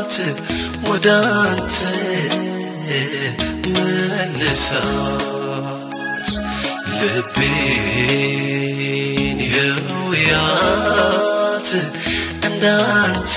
ያውያት ወደ አንተ መልሳት ልቤን ያውያት እንዳንተ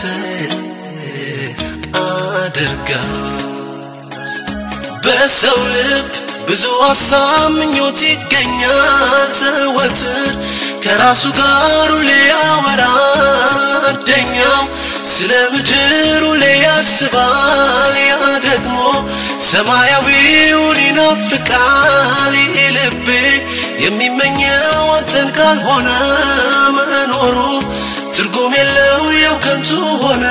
አድርጋት በሰው ልብ ብዙ ሀሳብ ምኞት ይገኛል ዘወትር ከራሱ ጋር ሁሌ ያወራል አንደኛው ስለ ምድር ሁሌ ያስባል ያ ደግሞ ሰማያዊውን ይናፍቃል ይህ ልቤ የሚመኘው አንተን ካልሆነ መኖሩ ትርጉም የለው የው ከንቱ ሆነ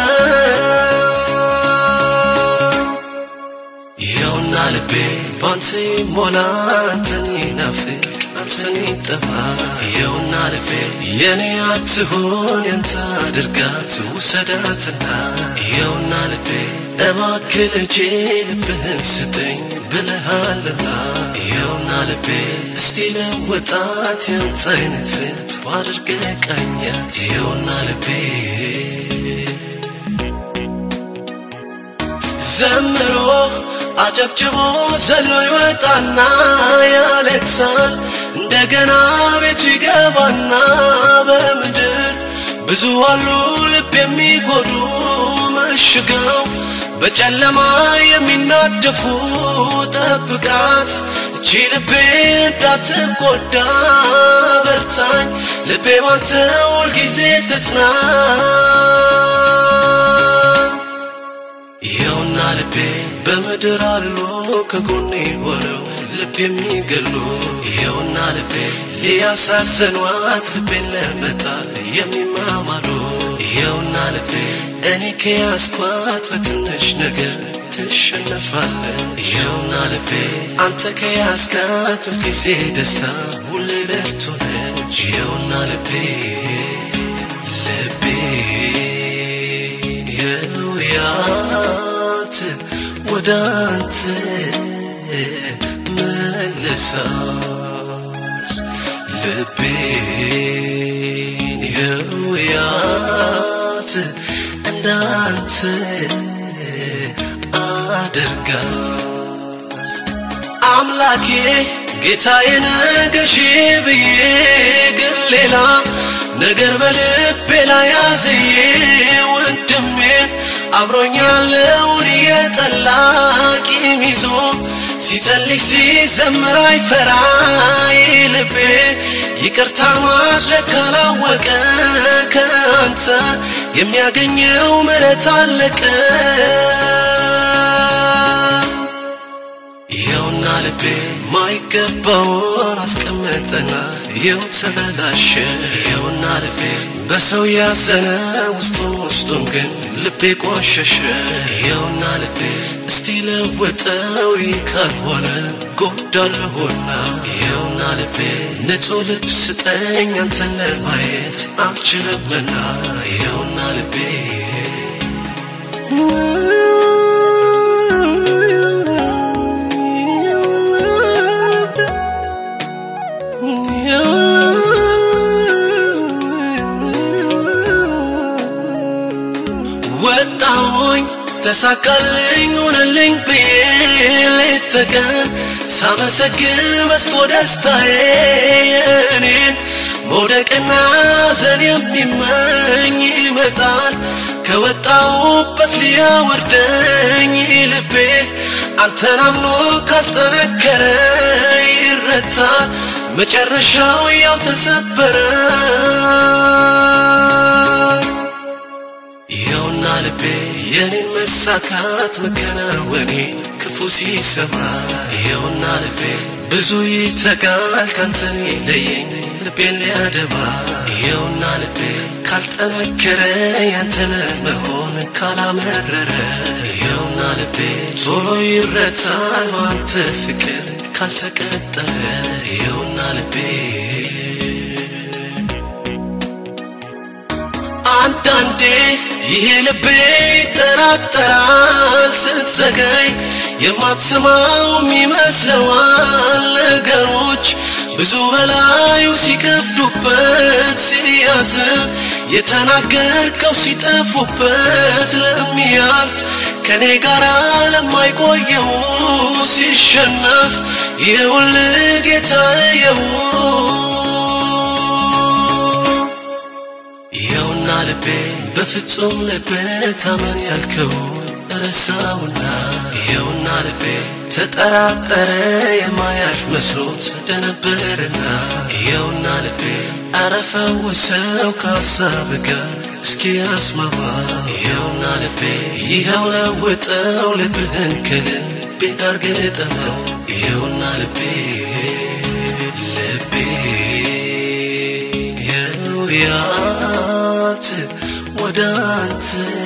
ይኸውና ልቤ ባንተ ይሞላ አንተን ይናፍቅ አንተን ይጠማ ይኸውና ልቤ የኔ አትሆን ያንተ አድርጋት ውሰዳትና ይኸውና ልቤ እባክህ ልጄ ልብህን ስጠኝ ብለሃልና ይኸውና ልቤ እስቲ ለወጣት ያንተ አይነት ልብ አድርገህ ቃኛት ይኸውና ልቤ ዘምሮ አጨብጭቦ ዘሎ ይወጣና ያለቅሳል እንደገና ቤቱ ይገባና በምድር ብዙ አሉ ልብ የሚጎዱ መሽገው በጨለማ የሚናደፉ ጠብቃት እቺ ልቤ እንዳትጎዳ በርታኝ ልቤ ባንተ ሁልጊዜ ተጽና ይኸውና ልቤ በምድር አሉ ከጎኔ ሆነው ልብ የሚገሉ ይኸውና ልቤ ሊያሳዝኗት ልቤን ለመጣል የሚማማሉ ይኸውና ልቤ እኔ ከያዝኳት በትንሽ ነገር ትሸነፋለ ይኸውና ልቤ አንተ ከያዝካት ሁልጊዜ ደስታ ሁሌ ብርቱ ነች ይኸውና ልቤ ልቤ የውያት ወደ አንተ መልሳት ልቤን የውያት እንዳንተ አድርጋት አምላኬ ጌታዬ ነገሺ ብዬ ግን ሌላ ነገር በልቤ ላይ ያዝዬ ወንድሜን አብሮኛለውን እየጠላ ቂም ይዞ ሲጸልይ ሲዘምር አይፈራ ይህ ልቤ ይቅርታ ማድረግ ካላወቀ ከአንተ የሚያገኘው ምሕረት አለቀ ይኸውና ልቤ ማይገባውን አስቀመጠና ይኸው ተበላሸ ይኸውና ልቤ በሰው ያዘነ ውስጡን ውስጡን ግን ልቤ ቆሸሸ ይኸውና ልቤ እስቲ ለወጠው ይህ ካልሆነ ጎዳለሁና ይኸውና ልቤ ንጹሕ ልብ ስጠኝ አንተን ለማየት አልችልምና ይኸውና ልቤ ወጣሁኝ ተሳካልኝ ሆነልኝ ብዬ ሌት ተቀን ሳመሰግን በስቶ ደስታዬ የእኔን መውደቅና ዘን የሚመኝ ይመጣል ከወጣሁበት ሊያወርደኝ ልቤ አንተን አምኖ ካልጠነከረ ይረታል መጨረሻው ያው ተሰበረ ይኸውና ልቤ የኔን መሳካት መከናወኔ ክፉ ሲሰማ ይኸውና ልቤ ብዙ ይተጋል ካንተን ይለየኝ ልቤን ሊያደማ ይኸውና ልቤ ካልጠነከረ ያንተ ለመሆን ካላመረረ ይኸውና ልቤ ቶሎ ይረታል ባንተ ፍቅር ካልተቀጠረ ይኸውና ልቤ አንዳንዴ ይሄ ልቤ ይጠራጠራል ስትዘገይ የማትሰማውም ይመስለዋል ነገሮች ብዙ በላዩ ሲከፍዱበት ሲያዝን የተናገርከው ሲጠፉበት ለሚያልፍ ከኔ ጋር ለማይቆየው ሲሸነፍ የውል ጌታ የው ይኸውና ልቤ በፍጹም ልቤ ታመን ያልከው ረሳውና ይኸውና ልቤ ተጠራጠረ የማያልፍ መስሎት እንደነበርና ይኸውና ልቤ አረፈውሰው ከሀሳብ ጋር እስኪ አስማማ ይኸውና ልቤ ይኸው ለውጠው ልብህን ከልቤ ጋር ገጠመው ይኸውና ልቤ ልቤ የው ያት ወደ አንተ